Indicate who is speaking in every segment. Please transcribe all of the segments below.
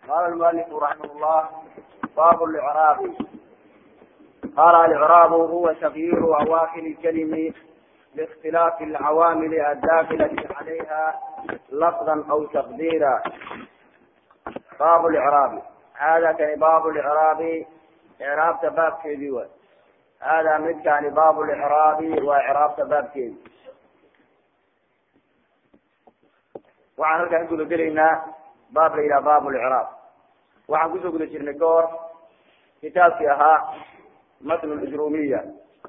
Speaker 1: قال المؤلف رحمه الله باب الإعراب قال الإعراب هو تغيير أواخر الكلم باختلاف العوامل الداخلة عليها لفظا أو تقديرا باب الإعراب هذا كان باب الإعراب إعراب تباب كيدي هذا مد كان باب الإعراب وإعراب تباب كيدي waxaan halkaan guda gelaynaa baab la yidhaha baab lcraab waxaan kusoo guda jirnay goor kitaabkii ahaa matn lijrumiya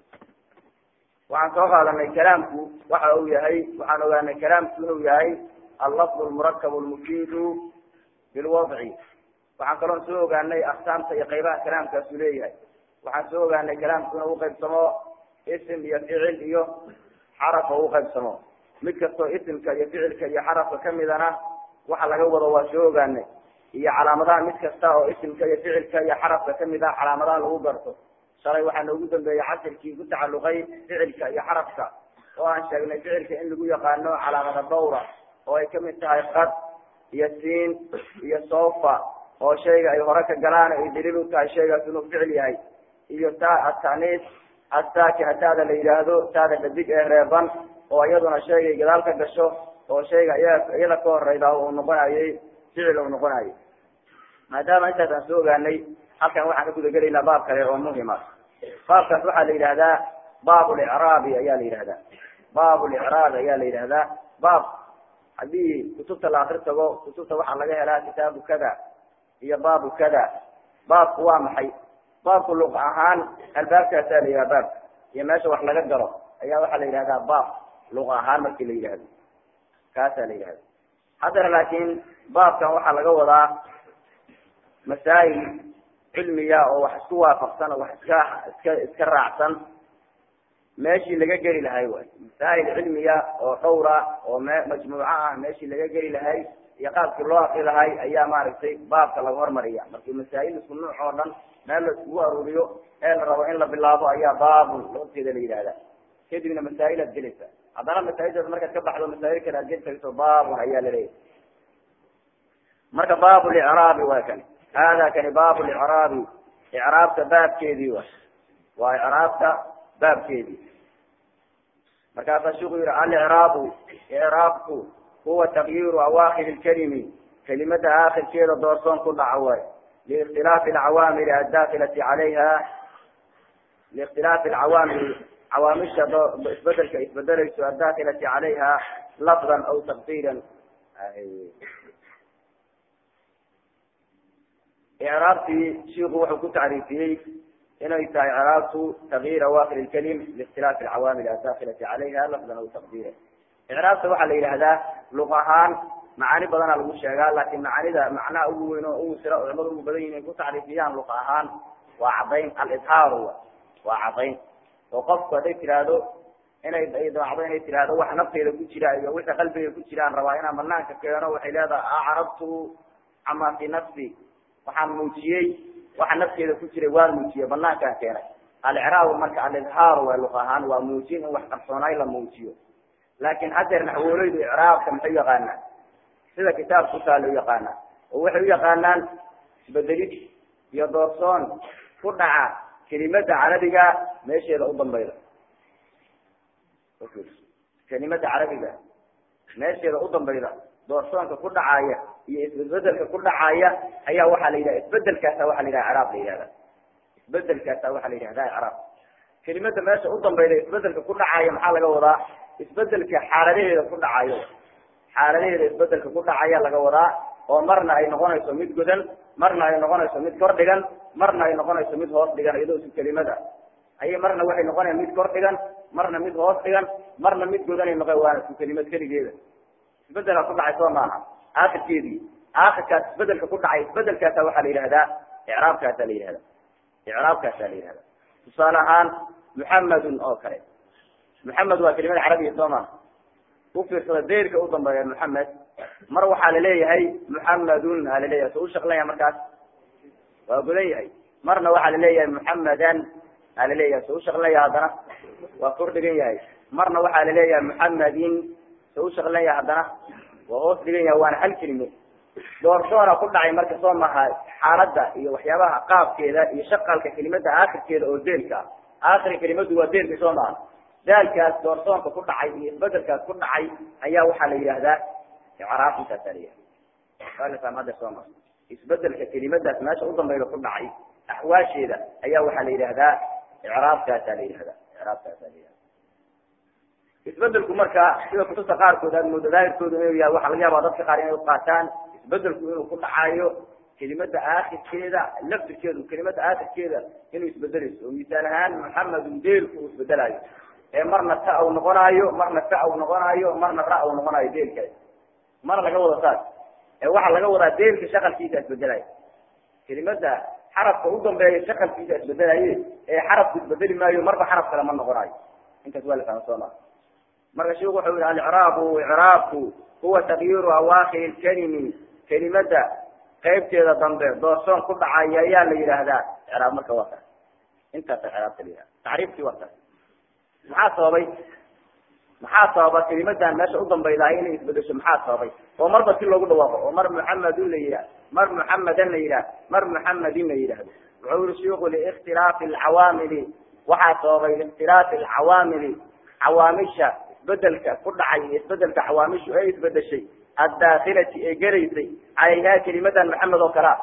Speaker 1: waxaan soo qaadanay kalaamku waxa uu yahay waxaan ogaanay kalaamku inuu yahay allafd lmurakab lmufiidu bilwadci waxaan kaloon soo ogaanay aksaamta iyo qaybaha kalaamkaasu leeyahay waxaan soo ogaanay kalaamku inuu uqaybsamo ism iyo ficil iyo xaraf oo uqaybsamo mid kastoo isimka iyo ficilka iyo xarafka kamidana waxa laga wado waa soo ogaanay iyo calaamadaha mid kasta oo isimka iyo ficilka iyo xarafka kamid ah calaamadaha lagu garto shalay waxaa noogu dambeeyey casirkii ku tacaluqay ficilka iyo xarafka oo aan sheegnay ficilka in lagu yaqaano calaamada dawra oo ay kamid tahay qad iyo siin iyo sofa oo shayga ay hore ka galaan ay daliil u tahay shaygaas inuu ficil yahay iyo ta ataniis assaakina taada la yidhaahdo taada dhadig ee reeban oo iyaduna shaygay gadaal ka gasho oo shayga iyada ka horeyda uu noqonayay ficil uu noqonayay maadaama intaas aan soo ogaanay halkan waxaan ka guda gelaynaa baab kale oo muhima baabkaas waxaa la yidhahdaa baab licraabi ayaa la yidhahdaa baab licraabi ayaa la yidhahdaa baab haddii kutubta la akri tago kutubta waxaa laga helaa kitaabu kada iyo baabu kada baabku waa maxay baabku luq ahaan albaabkaasaa la yidhaha baabka iyo meesha wax laga galo ayaa waxaa la yidhahdaa baab luq ahaan marki la yidhahdo kaasaa la yidhahda haddana laakin baabkan waxaa laga wadaa masaa'il cilmiya oo wax isku waafaqsan oo wax iska iska iska raacsan meeshii laga geli lahay way masaa'il cilmiya oo dhowra oo me majmuuco ah meeshii laga geli lahay iyo qaabkii loo akri lahay ayaa maaragtay baabka laga hormariya markii masaa'il isku nuuc oo dhan meel la iskugu aruuriyo ee la rabo in la bilaabo ayaa baabun lafteeda la yidhahda kadibna masaa'il aad gelaysa haddana masaaildaas markaad ka baxdo masaa'il kale aad geli tagto baabun ayaa laleeyahay marka baab licraabi waa kani hada kani baab licraabi icraabta baabkeedii wa waa icraabta baabkeedii markaasaa shiku yihi alicraabu icraabku huwa takyiru awaakir lkalimi kelimada aakirkeeda doorsoon ku dhaca waay liikhtilaafi alcawaamili addakilati calayha liikhtilaafi alcawaamili cawaamisha isbedelka isbedelayso addakilati calayha lafdan aw taqdiiran icraabtii shiku wuxuu ku tacriifiyey inay tahay icraabtu takyiir awaakir lkalim liikhtilaafi alcawaamil addakilati calayha lafdan aw taqdiiran icraabta waxaa la yidhahdaa luq ahaan macaani badana lagu sheegaa laakin macaanida macnaha ugu weyn oo ugu sira culamadu ugu badan yihin ay ku tacriifiyaan luq ahaan waa caddayn alidhaaru waa caddayn oo qofku hadday tiraahdo inay damacdo inay tiraahdo wax nafteeda ku jira iyo wixii qalbiga ku jiraan rabaa inaan banaanka keeno waxay leedahay acrabtu camaa fi nafsi waxaan muujiyey waxa nafteeda ku jiray waan muujiyey banaankaan keenay alicraabu marka alidhaaru waa luq ahaan waa muujin in wax qarsoonaay la muujiyo laakin hadeer naxwooleydu icraabka maxay u yaqaanaan sida kitaabka kutaa la u yaqaanaa oo waxay u yaqaanaan isbedelid iyo doorsoon ku dhaca kelimada carabiga meesheeda u dambayda kelimada carabiga meesheeda u dambayda doorsoonka ku dhacaya iyo isbedelka ku dhacaya ayaa waxaa la yidhaha isbedelkaasa waxa la yidhaha icraab la yihahda isbedelkaasa waxaa la yidhahda icraab kelimada meesha u dambayda isbedelka ku dhacaya maxaa laga wadaa isbedelka xaaladaheeda ku dhacayo xaaladaheeda isbedelka ku dhacaya laga wadaa oo marna ay noqonayso mid godan marna ay noqonayso mid kor dhigan marna ay noqonayso mid hoos dhigan iyadoo isu kelimada ayay marna waxay noqonayan mid kor dhigan marna mid hoos dhigan marna mid godanay noqo waana isku kelimad keligeeda isbedelka ku dhacay soo maaha aakirkeedii aakirkaas isbedelka ku dhacay isbedelkaasa waxaa la yidhahdaa icraabkaasa la yihahda icraabkaasa la yihahda tusaale ahaan muxamadun oo kale muxamed waa kelimada carabiya soo maa ufiirsada deyrka u dambeeya muxamed mar waxaa laleeyahay muxamadun aa laleeyahay so u shaqlanya markaas waa godan yahay marna waxaa laleeyahay muxamadan aa laleeyahay so u shaqlanya haddana waa kor dhigan yahay marna waxaa laleeyahay muxamadin so u shaqlanya haddana waa hoos dhigan yahay waana hal kelime doorsoona ku dhacay marka soo maha xaaladda iyo waxyaabaha qaabkeeda iyo shaqalka kelimada aakhirkeeda oo deelka ah aakhir kelimadu waa deelka soo maha daalkaas doorsoonka ku dhacay iyo isbedelkaas ku dhacay ayaa waxaa la yidhaahdaa icraab intaasaa la yihahda hadda soo ma isbedelka kelimadaas meesha u dambayda ku dhacay axwaasheeda ayaa waxaa la yidhahdaa icraabkaasaa la yihahda icraabkaasaa la yihahda isbedelku marka sida kutubta qaarkood aad moodo daahirkooda inuu yahay waxaa laga yaabaa dadka qaar inay uqaataan isbedelku inuu ku dhacayo kelimada aakhirkeeda laftirkeedu kelimada aakhirkeeda inuu isbedelayso oo misaal ahaan maxamedun deelku uu isbedelayo ee marna ta u noqonaayo marna ta u noqonaayo marna ra u noqonaayo deelkaas mana laga wada saas ee waxaa laga wadaa deelka shaqalkiisa isbedelaya kelimada xarafka u dambeeya shaqalkiisa isbedelaye ee xarafku isbedeli maayo marba xaraf kale ma noqonaayo intaas waa la fahma soo maa marka sheikhu wuxuu yihi alicraabu icraabku huwa takyiru awaakir lkalimi kelimada qaybteeda dambe doorsoon ku dhacaya ayaa la yidhaahdaa icraab marka waa taas intaasa icraabta la yihahda tacriifkii waa taas maxaa sababay maxaa sababa kelimadan meesha u dambaydahay inay isbedesho maxaa sababay oo marba si loogu dhawaaqo oo mar muxamedun la yidhah mar muxamedan la yidhah mar muxamedin la yidhahdo wuxuu yihi shiku liikhtilaafi alcawaamili waxaa sababay liikhtilaafi alcawaamili cawaamisha isbedelka ku dhacay iyo isbedelka cawaamishu ee isbedeshay addaakilati ee gelaysay calayhaa kelimadan maxamed oo kalea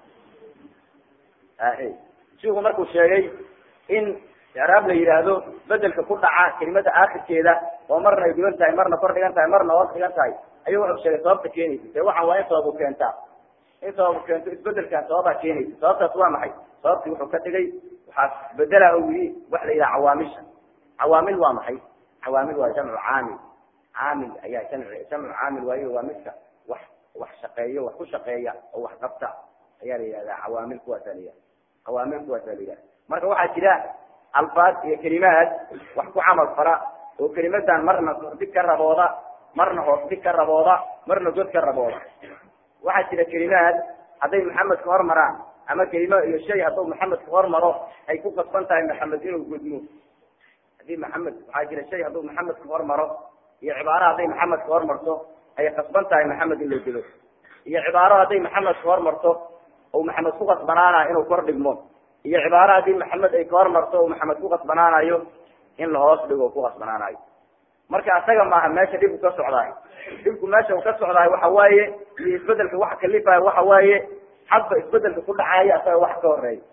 Speaker 1: ahe shiku markuu sheegay in icraab la yidhaahdo bedelka ku dhaca kelimada aakhirkeeda oo marna ay gudan tahay marna kor dhigan tahay marna hoos dhigan tahay ayuu wuxuu sheegay sababta keenaysa dee waxaan waa in sababu keentaa in sababu keento isbedelkan sababaa keenaysa sababtaas waa maxay sababtii wuxuu ka dhigay waxaa bedela u yii wax la yidhaha cawaamisha cawaamil waa maxay cawaamil waa jamcu caamil caamil ayaa jamci jamcu caamil waayo waa midka wax wax shaqeeyo wax ku shaqeeya oo wax qabta ayaa la yihahdaa cawaamil kuwaasaa la yihahda cawaamil kuwaasaa la yihahda marka waxaa jira alfaad iyo kelimaad wax ku camal fala oo kelimadan marna kordhig ka rabooda marna hoos dhig ka rabooda marna god ka rabooda waxaa jira kelimaad hadday maxamed ka hormaraan ama kelima iyo shay hadduu maxamed ka hormaro ay ku kasban tahay maxamed inuu godmo hadii maxamed waxaa jira shay hadduu maxamed ka hormaro iyo cibaaro hadday maxamed ka hormarto ay kasban tahay maxamed in la godo iyo cibaaro hadday maxamed ka hormarto oo maxamed ku kasbanaana inuu kor dhigmo iyo cibaaro haddii maxamed ay ka hormarto oo maxamed ku kasbanaanayo in lahoos dhigo ku kasbanaanayo marka asaga maaha meesha dhibku ka socdaay dhibku meesha uu ka socdaay waxa waaye iyo isbedelka waxa kalifayo waxa waaye hadba isbedelka ku dhacaayo asaga wax ka horeeya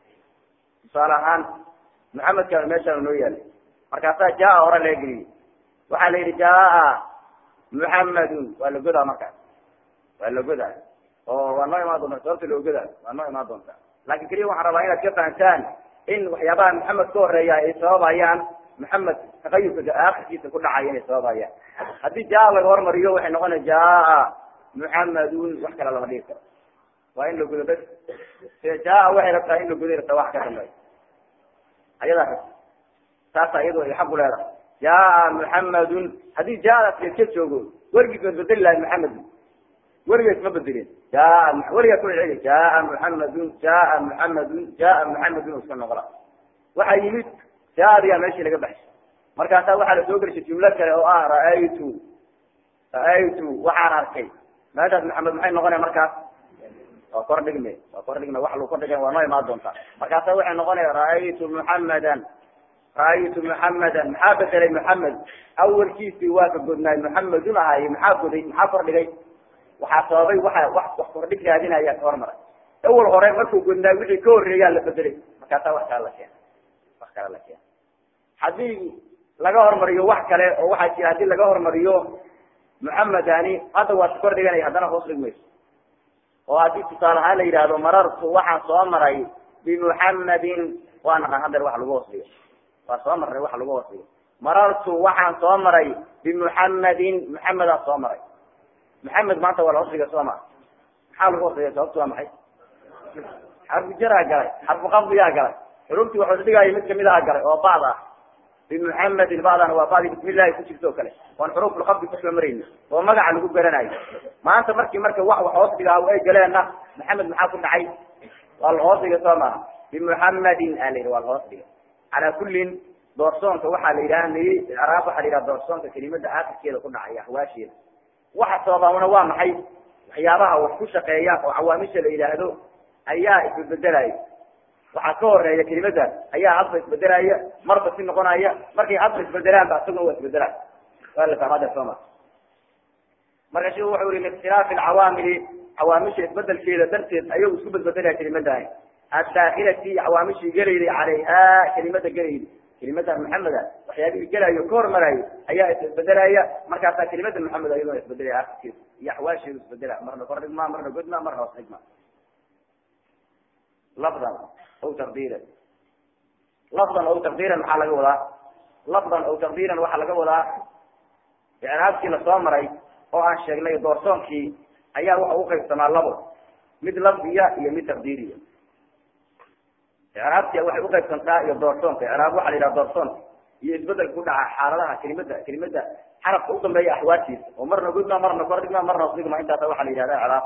Speaker 1: tusaale ahaan maxamedka meeshaan noo yaalay markaasaa jaa hore laga geliyey waxaa la yidhi jaa muxamadun waa la godaa markaas waa la godaa oo waa noo imaan doonta sababta loo godaa waa noo imaan doontaa laakin keliya waxaan rabaa inaad ka fahantaan in waxyaabaha maxamed ka horeeya ay sababayaan maxamed takayurka aakhirkiisa ku dhacaya inay sababayaan haddii jaa laga hormariyo waxay noqonaya jaa muxamadun wax kale lama dhigi karo waa in la godo bas sida jaa waxay rabtaa in la goday rabtaa wax ka dambeeya ayadaa rabta saasa iyadu ay xaq u leedahay jaa muxamadun haddii jaadaas leska joogo werigiis ma bedeli lahay maxamedun werigees ma bedelin jaa weligaa ku celi jaa muxamadun jaa muxamadun jaa muxamadun iska noqla waxaa yimid jaadiyaa meeshii laga baxshay markaasaa waxaa la soo gelishay jumlo kale oo ah ra'aytu ra'aytu waxaan arkay meeshaas maxamed maxay noqonaya markaas waa kor dhigme waa kor dhigme wax lagu kor dhigay waa noo imaan doontaa markaasa waxay noqonaya ra'aytu muxamadan ra'aytu muxamadan maxaa bedelay muxamed awalkiisii waa ka godnaay muxamedun ahaaye maxaa goday maxaa kor dhigay waxaa sababay waxa wax wax kordhig raadinaya ka hormaray awal hore markuu godnaay wixii ka horreeyaa la bedelay markaasaa wax kale la keena wax kale la keena haddii laga hormariyo wax kale oo waxaa jira haddii laga hormariyo muxamedani hadda waa kor dhiganaya haddana hoos dhigmayso oo haddii tusaale ahaan la yidhaahdo marartu waxaan soo maray bimuxamadin waa naqan hadeer wax lagu hoos dhigo waa soo marnay wax lagu hoos dhigo marartu waxaan soo maray bimuxamadin muxamedaan soo maray maxamed maanta waa la hoos dhiga soo maa maxaa lagu hoos dhigay sababtu waa maxay xarfu jaraa galay xarfu qabdiyaa galay xuruftii waxuu dhigaayo mid kamid aha galay oo bacd ah bimuxamedin bacdana waa bacdi bismillahi ku jirto o kale oon xuruufulqabdi kusoo marayni oo magaca lagu garanayo maanta markii marka wax wax hoos dhigaa ay galeenna maxamed maxaa ku dhacay waa la hoos dhigay soo maaha bimuxamadin aa la yidhi waa la hoos dhigay calaa kullin doorsoonka waxaa la yidhaha niri icraab waxaa la yidhaha doorsoonka kelimada aakhirkeeda ku dhacay ahwaasheeda waxa sababana waa maxay waxyaabaha wax ku shaqeeya oo cawaamisha la yidhaahdo ayaa isbedbedelaya waxaa ka horeeya kelimadaas ayaa hadba isbedelaya marba si noqonaya markay hadba isbedelaanba isaguna waa isbedelaya waa la fahmada sooma marka sheku wuxuu yihi liikhtilaafi alcawaamili cawaamisha isbedelkeeda darteed ayagu isku bedbedelaya kelimadaani addaakilati cawaamishii gelayday calayha kelimada gelayday kelimada maxameda waxyaabihii gelayo ka hormarayo ayaa isbeddelaya markaasaa kelimada maxamed ayadoo isbedelaya akhirkeeda iyo axwaasheedu isbedela marna kor dhigma marna godma marna hoos dhigma lafdan aw taqdiiran lafdan aw taqdiiran maxaa laga wadaa lafdan aw taqdiiran waxaa laga wadaa icraabkii lasoo maray oo aan sheegnay doorsoonkii ayaa waxa u qaybsamaa labo mid lafdiya iyo mid taqdiiriya icraabti waxay uqaybsantaa iyo doorsoonka icraab waxa la yidhaha doorsoonka iyo isbedelka ku dhaca xaaladaha kelimada kelimada xarafka u dambeeya axwaashiisa oo marna gudma marna kor dhigma marna hoos dhigma intaasa waxaa la yidhahda icraab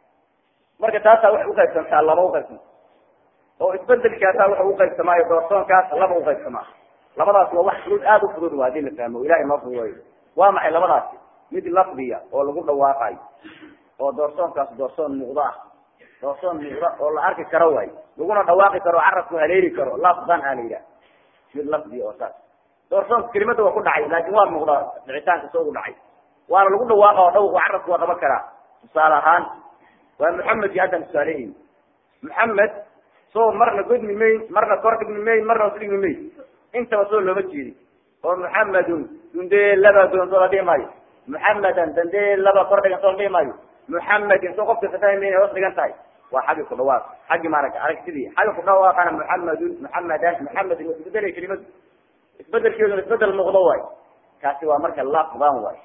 Speaker 1: marka taasaa waxay uqaybsantaa laba uqaybsanta oo isbedelkaasaa waxa uqaybsamaa iyo doorsoonkaas laba uqaybsamaa labadaas waa wax fudud aada u fudud waa hadii la fahmo ilahay noo fududeeyo waa maxay labadaasi mid lafdiya oo lagu dhawaaqayo oo doorsoonkaas doorsoon muuqdo ah doorsoon muuqda oo la arki karo waay laguna dhawaaqi karo carabku haleeli karo lafdan aa la yidhaha mid lafdiya oo saas doorsoonka kelimada waa ku dhacay laakin waa muuqdaa dhicitaanka soo u dhacay waana lagu dhawaaqa oo dhawq carabku waa qaban karaa tusaale ahaan waa maxamedki haddaan tusaalehin maxamed soo marna godmi mayn marna kor dhigmi mayn marna hoos dhigmi mayn intaba soo looma jeedi oo maxamedun dundee laba doon soo la dhihi maayo maxamedan dandee laba kor dhigan soo la dhihi maayo muxamedin soo qofka fatahay hoos dhigan tahay waa xaggi ku dhawaaq xaggi maaragta aragtidii xagga ku dhawaaqana muxamedun muxamedan muxamedin waa isbedelay kelimadu isbedelkeeduna isbedel muuqdo waay kaasi waa marka lafdan waay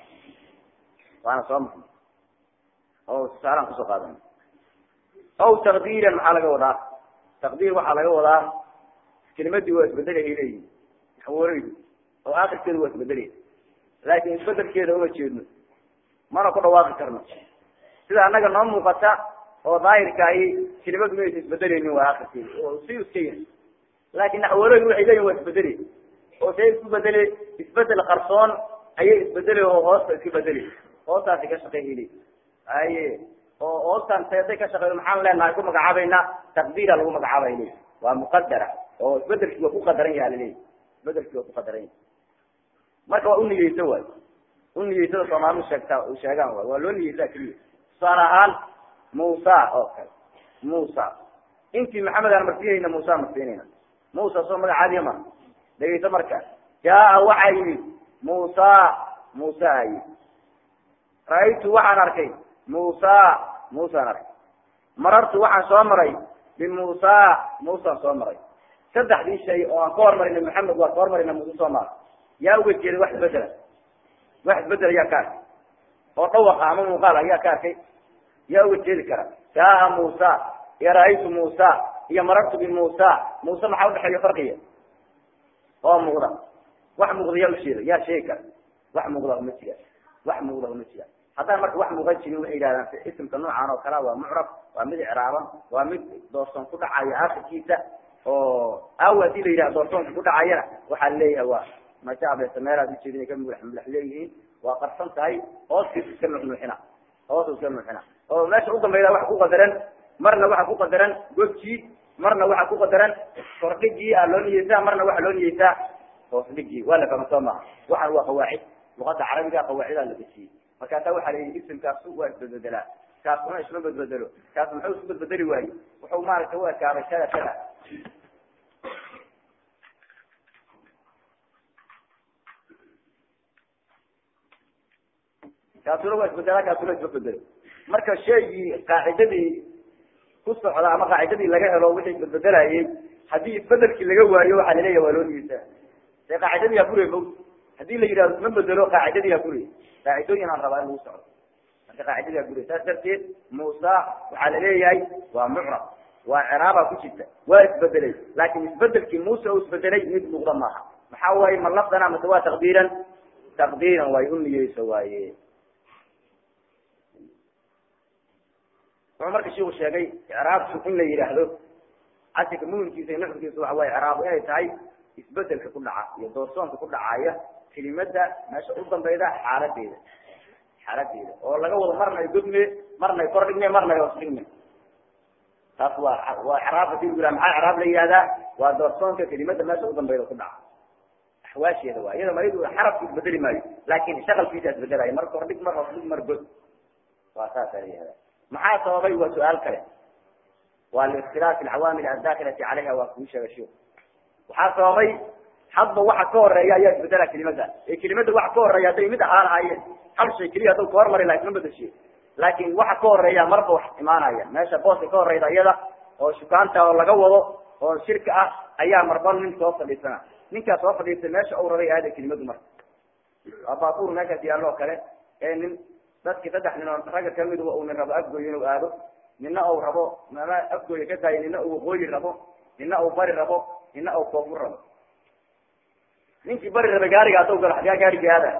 Speaker 1: waana soo marnay oo tusaalaan kusoo qaadan aw taqdiiran maxaa laga wadaa taqdiir waxaa laga wadaa kelimadii waa isbedelay ay leeyihin xawooreydu oo akhirkeedu waa isbedelay laakin isbedelkeeda uma jeedno mana ku dhawaaqi karno sida annaga noo muuqata oo daahirkaahi kelimadu maysa isbedeleynin waa akhirkeeda oo si iska yahay laakin naxwareedu waxay leeyihin waa isbedelay oo see isku bedele isbedel qarsoon ayay isbedelay oo hoosta iska bedelay hoostaasi ka shaqeeyli aye oo hoostan seeday ka shaqeeyo maxaan leenahay ku magacaabayna taqdiira lagu magacaabay le waa muqadara oo isbedelkii waa ku qadaran yaha laleeyahy isbedelkii waa ku qadaran yahay marka waa uniyeysa waay uniyeysada soomaalidu sheegtaa sheegaan waay waa loo niyeysaa keliya tusaale ahaan muusa oo kale muusa intii maxamed aan marsiinayna muusa marsiinayna muusa soo magacaadiya ma dhegeyso marka jaa waxaa yimid muusa muusa a yimid ra-aytu waxaan arkay muusa muusaan arkay marartu waxaan soo maray bimuusa muusaan soo maray saddexdii shay oo aan ka hormarina maxamed waa ka hormarina muuse soo mara yaa uga jeeday wax isbedela wax isbedel ayaa ka arkay oo dhawaqa ama muuqaal ayaa ka arkay yaa uga jeedi kara jaa muusa iyo ra-aytu muusa iyo marartu bimuusa muuse maxaa udhexeeya farqiya oo muuqda wax muuqda yaa usheeda yaa sheegi kara wax muuqda uma jira wax muuqda uma jira haddaan marka wax muuqan jirin waxay yidhahdaan isimka noocan oo kale waa mucrab waa mid icraaban waa mid doorsoon ku dhacaya akhirkiisa oo aawa hadii la yidhaha doorsoonka ku dhacayana waxaa leeyahay waa mashaabesa meelaad ujeedin ka mulax mulax leeyihiin waa qarsan tahay hooskiisa iska nuxnuuxina hoos iska nuuxina oo meesha u dambeyda waxa ku qadaran marna waxa ku qadaran godkii marna waxa ku qadaran kordhigii aa loo niyeysaa marna waxa loo niyeysaa hoos dhigii waa la fahma soo maha waxaan waa qawaacid luqada carabiga qawaacidaa la dejiyey markaasa waxaa la yidhi isimkaasu waa isbedbedelaa kaasuna isma bedbedelo kaas muxuu isku bedbedeli waaye wuxuu maaragtay u ekaaday kada kada kaasuna waa isbedelaa kaasuna isma bedelo marka shaygii qaacidadii ku socda ama qaacidadii laga helo wixii isbedbedelayay haddii isbedelkii laga waayo waxaa laleeyahay waa loo niyeysaa dee qaacidadii haa furey mo hadii la yidhahdo isma bedelo qaacidadii haa furey qaacidooyin aan rabaa in lagu socdo marka qaacidadii haa furey saas darteed muusa waxaa laleeyahay waa mucrab waa ciraaba ku jirta waa isbedelay laakin isbedelkii muuse u isbedelay mid muuqda maaha maxaa waaye ma lafdana mase waa taqdiiran taqdiiran waay u niyeysa waaye wuxuu marka shiku sheegay icraabku in la yidhaahdo casirka muhimkiisa iyo nuxurkiisa waxa waye icraab inay tahay isbedelka ku dhaca iyo doorsoonka ku dhacaya kelimada meesha u dambeyda xaaladeeda xaaladeeda oo laga wado marna godme marnay kor dhigme marnay hoos dhigme taas waa waa icraab hadii lagu yihah maxaa icraab la yihahdaa waa doorsoonka kelimada meesha u dambayda ku dhaca axwaasheeda waa iyada mayadu xarafku isbedeli maayo laakin shaqalkiisa isbedelaayo mar kor dhig mar hoos dhig mar god waa saasa la yihahda maxaa sababay waa su-aal kale waa liikhtilaafi alcawaamil addaakilati caleyha waa kuu sheega shio waxaa sababay hadba waxa ka horeeya ayaa isbedela kelimada ee kelimada waxa ka horeeya hadday mid ahaan lahaayeen hal shay keliya haddau ka hormari laha isma bedeshiye laakin waxa ka horeeya marba wax imaanaya meesha booska ka horeyda iyada oo shukaanta oo laga wado oo shirka ah ayaa marba nin soo fadhiisana ninkaas soo fadhiistay meesha uu rabay aada kelimadu marka waa baabuur meeshaas yaallo oo kale ee nin dadki saddex nin oo ragga kamid uu nin rabo afgooy inuu aado nina uu rabo mama afgooya ka daayo nina uu waqooyi rabo nina uu bari rabo nina uu koofur rabo ninkii bari rabay gaariga hadduu galo xaggaa gaarigii aada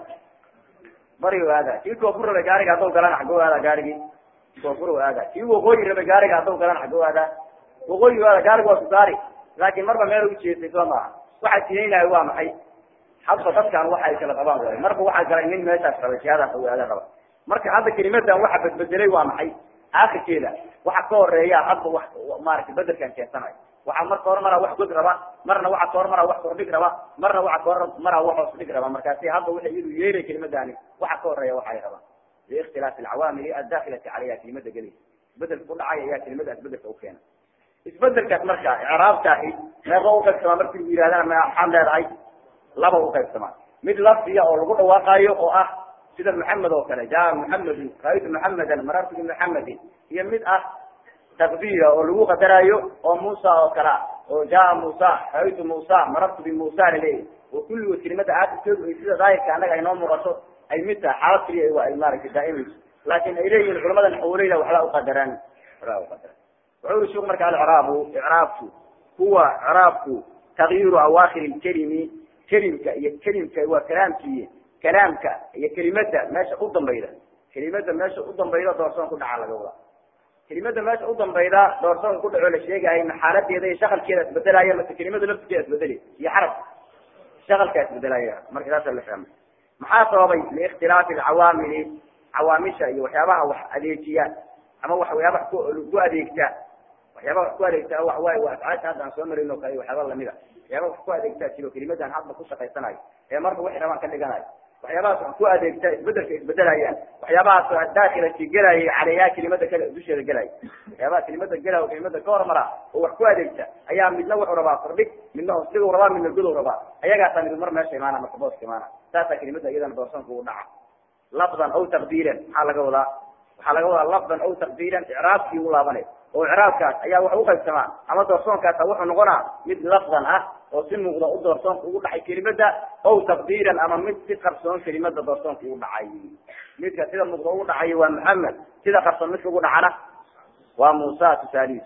Speaker 1: bari u aada kii koofur rabay gaariga hadduu galana xagguu aada gaarigii koofur u aada kii waqooyi rabay gaariga hadduu galana xagguu aada waqooyi u aada gaariga waa susaari laakin marba meel u jeestay soo maaha waxaa tineynaayo waa maxay hadba dadkan waxa ay kala qabaan way marba waxaa galay nin meeshaas rabay siyaadaas u aada raba marka hadda kelimadan waxa bedbedelay waa maxay aakirkeeda waxa ka horeeya hadba wax maaragtay bedelkan keensanayo waxaa marka hor maraa wax god raba marna waxa ka hor maraa wax kordhig raba marna waxa ka hor maraa wax hoos dhig raba markaasi hadba waxay iyadu yeelay kelimadani waxa ka horeeya waxa ay rabaan liikhtilaafi alcawaamili addakilati caleyha kelimada gelaysa bedelka ku dhacay ayaa kelimadaas bedelka ukeena isbedelkaas marka icraabtaahi meeqa uqaybsamaa marki lagu yihahdana maxaad leedahay laba uqaybsamaa mid lafdiya oo lagu dhawaaqaayo oo ah sida maxamed oo kale jaa muxamedun raaytu muxamedan marartu bimuxamedin iyo mid ah takbiira oo lagu qadaraayo oo muusa oo kale ah oo jaa muusa raaytu muusa marartu bimuusa laleeyahy oo kulligood kelimada aakirkeedu ay sida daahirka annaga ay noo muuqato ay mid tahay xaalad keliya ay maaragtay daa'imayso laakin ay leeyihin culamada naxwoleyda waxbaa uqadaraan waxbaa uqadaraan wuxuu uri shuk marka alcraabu icraabku huwa icraabku takyiru awaakir lkelimi kelimka iyo kelimka waa kalaamkiiy kalaamka iyo kelimada meesha u dambayda kelimada meesha u dambayda doorsoon ku dhaca laga wadaa kelimada meesha u dambayda doorsoon ku dhaco la sheegahay ma xaaladeeda iyo shakalkeeda isbedelaya mase kelimada laftigeeda isbedeli iyo xarab shakalkaa isbedelaya marka saasa la fahmay maxaa sababay liikhtilaafi alcawaamili cawaamisha iyo waxyaabaha wax adeejiya ama waxyaabaha ku adeegta waxyaaba wax ku adeegta waxawaay waa afcaasha hadda aan soo marin oo kale waxyaaba lamida waxyaaba wax ku adeegtaa jiro kelimadan hadba ku shaqaysanayo ee marba wixi rabaan ka dhiganayo waxyaabahaas wax ku adeegta isbedelka isbedelayaan waxyaabahaas daakilati gelaya caleyha kelimada kale dusheeda gelaya waxyaabaha kelimada gelaya oo kelimada ka hormara oo wax ku adeegta ayaa midna wuxuu rabaa kordhig midna hoosdigu rabaa midna godow rabaa ayagaasa mid mar meesha imaana marka booska imaana saasaa kelimada iyadana doorsanka ugu dhaca lafdan aw taqdiiran maxaa laga wadaa waxaa laga wadaa lafdan aw taqdiiran icraabkii u laabanay oo icraabkaas ayaa wax uqaybsamaa ama doorsoonkaasa wuxuu noqonaa mid lafdan ah oo si muuqda u doorsoonka ugu dhacay kelimada aw taqdiiran ama mid si qarsoon kelimada doorsoonka ugu dhacay midka sida muuqda ugu dhacay waa maxamed sida qarsoon midka ugu dhacana waa muusa tusaalihiis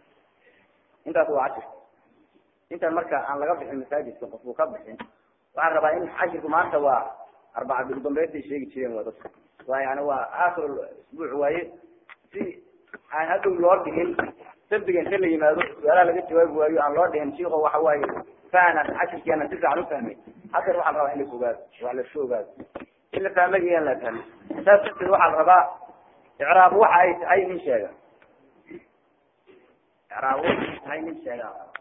Speaker 1: intaas waa cashir intaan marka aan laga bixin masaajidka qofku ka bixin waxaan rabaa in cashirku maanta waa arbaca biludambeystay sheegi jireen waa dadka waa yani waa aakhir isbuuc waaye si aan hadhow loo dhihin sabdiga inta la yimaado su-aalaha laga jawaabi waayo aan loo dhihin shiiko waxa waaye fahnan cashirkeena si fiican ufahmay hadeer waxaa la rabaa in la ogaado wax laska ogaado in la fahmay iyo in la fahmay saas darteed waxaa la rabaa icraab waxa ay tahay nin sheega icraab waxa ay tahay nin sheega